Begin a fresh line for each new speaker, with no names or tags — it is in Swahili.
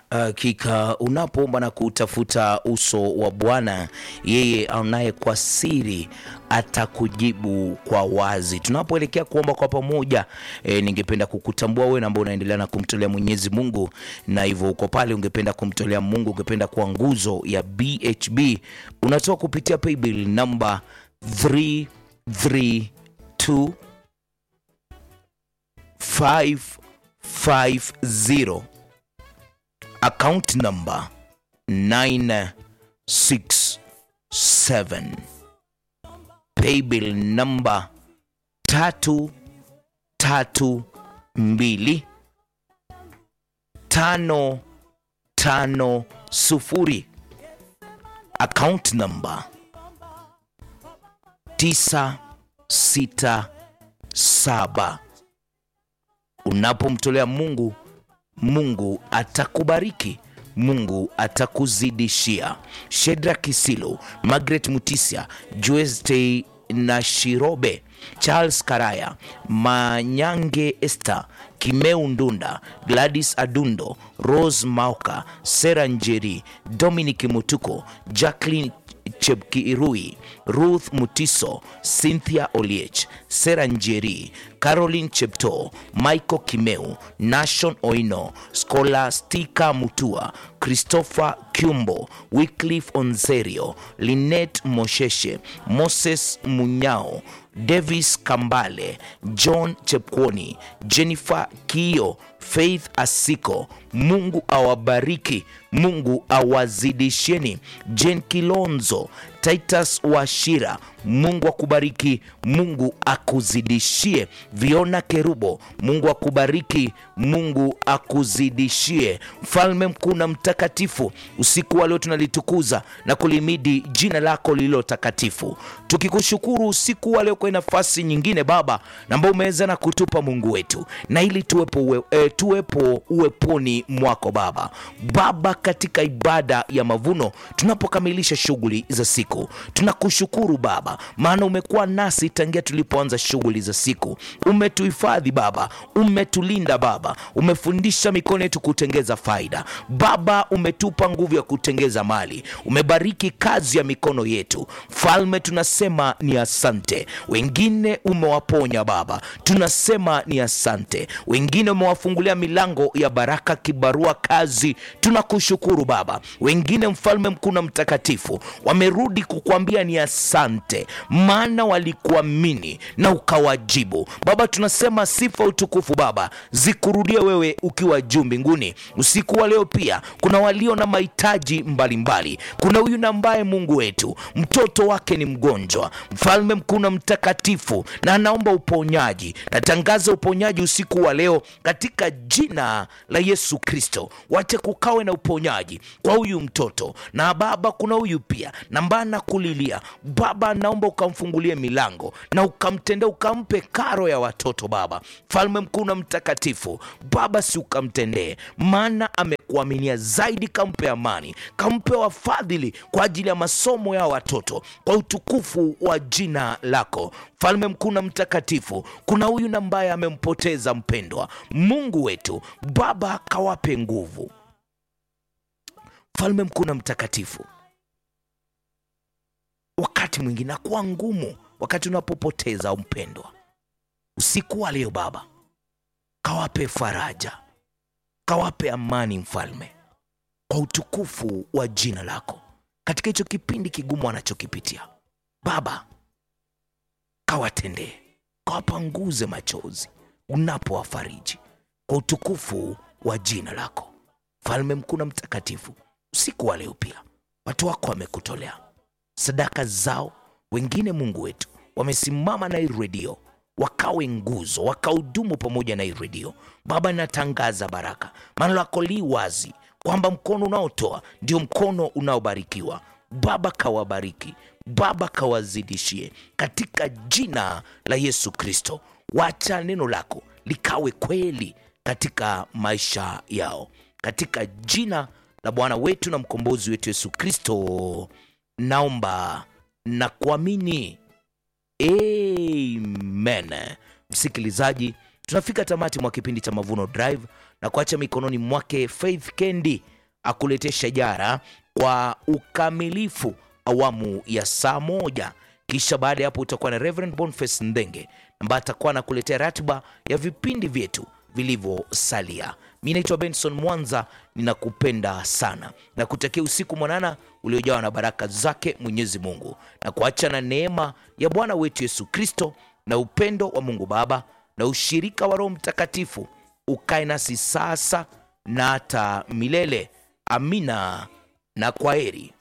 Hakika unapoomba na kutafuta uso wa Bwana, yeye aonaye kwa siri atakujibu kwa wazi. Tunapoelekea kuomba kwa pamoja, e, ningependa kukutambua wewe ambao unaendelea na kumtolea Mwenyezi Mungu, na hivyo uko pale, ungependa kumtolea Mungu, ungependa kuwa nguzo ya BHB, unatoa kupitia paybill namba 332 550 account number 967 paybill number tatu tatu mbili tano tano sufuri account number tisa sita saba unapomtolea Mungu Mungu atakubariki, Mungu atakuzidishia. Shedra Kisilo, Margaret Mutisia, Joeste na Shirobe, Charles Karaya, Manyange Esther, Kimeu Ndunda, Gladys Adundo, Rose Mauka, Sera Njeri, Dominic Mutuko, Jacqueline Chepkirui, Ruth Mutiso, Cynthia Oliech, Sera Njeri, Caroline Chepto, Michael Kimeu, Nashon Oino, Scholastica Mutua, Christopher Kyumbo, Wycliffe Onzerio, Lynette Mosheshe, Moses Munyao, Davis Kambale, John Chepkwoni, Jennifer Kio, Faith Asiko. Mungu awabariki, Mungu awazidisheni. Jen Kilonzo, Titus Washira, Mungu akubariki, Mungu akuzidishie. Viona Kerubo, Mungu akubariki, Mungu akuzidishie. Mfalme mkuu na mtakatifu, usiku wa leo tunalitukuza na kulimidi jina lako lililo takatifu, tukikushukuru usiku wa leo kwa nafasi nyingine Baba ambao umeweza na kutupa Mungu wetu, na ili tuwepo, uwe, e, tuwepo uweponi mwako Baba. Baba, katika ibada ya mavuno tunapokamilisha shughuli za siku, tunakushukuru Baba, maana umekuwa nasi tangia tulipoanza shughuli za siku. Umetuhifadhi Baba, umetulinda Baba, umefundisha mikono yetu kutengeza faida Baba, umetupa nguvu ya kutengeza mali, umebariki kazi ya mikono yetu. Mfalme, tunasema ni asante. Wengine umewaponya Baba, tunasema ni asante. Wengine umewafungulia milango ya baraka, kibarua, kazi, tunakushukuru Baba. Wengine mfalme mkuu na mtakatifu wamerudi kukuambia ni asante, maana walikuamini na ukawajibu Baba. Tunasema sifa, utukufu Baba zikurudie wewe ukiwa juu mbinguni. Usiku wa leo pia kuna walio na mahitaji mbalimbali. Kuna huyu na ambaye Mungu wetu mtoto wake ni mgonjwa, mfalme mkuu na mtakatifu, na anaomba uponyaji. Natangaza uponyaji usiku wa leo katika jina la Yesu Kristo. Wache kukawe na uponyaji kwa huyu mtoto na Baba, kuna huyu pia nambana kulilia Baba, naomba ukamfungulie milango na ukamtendea, ukampe karo ya watoto Baba, mfalme mkuu na mtakatifu Baba, si ukamtendee, maana amekuaminia zaidi. Kampe amani, kampe wafadhili kwa ajili ya masomo ya watoto, kwa utukufu wa jina lako mfalme mkuu na mtakatifu. Kuna huyu na ambaye amempoteza mpendwa, Mungu wetu Baba, kawape nguvu mfalme mkuu na mtakatifu. Wakati mwingine nakuwa ngumu wakati unapopoteza mpendwa. Usiku wa leo Baba, kawape faraja, kawape amani mfalme, kwa utukufu wa jina lako, katika hicho kipindi kigumu anachokipitia Baba, kawatendee, kawapanguze machozi unapowafariji, kwa utukufu wa jina lako mfalme mkuu na mtakatifu. Usiku wa leo pia watu wako wamekutolea sadaka zao, wengine Mungu wetu wamesimama na hii redio wakawe nguzo, wakahudumu pamoja na hii redio Baba. Natangaza baraka, maana lako li wazi kwamba mkono unaotoa ndio mkono unaobarikiwa. Baba kawabariki, Baba kawazidishie, katika jina la Yesu Kristo. Wacha neno lako likawe kweli katika maisha yao, katika jina la Bwana wetu na mkombozi wetu Yesu Kristo naomba na kuamini, amen. Msikilizaji, tunafika tamati mwa kipindi cha Mavuno Drive na kuacha mikononi mwake Faith Kendi akuletee shajara kwa ukamilifu awamu ya saa moja kisha baada ya hapo utakuwa na Reverend Boniface Ndenge ambaye atakuwa anakuletea ratiba ya vipindi vyetu vilivyosalia. Mi naitwa Benson Mwanza, ninakupenda sana na kutakia usiku mwanana uliojawa na baraka zake Mwenyezi Mungu, na kuacha na neema ya Bwana wetu Yesu Kristo na upendo wa Mungu Baba na ushirika wa Roho Mtakatifu ukae nasi sasa na hata milele. Amina na kwaheri.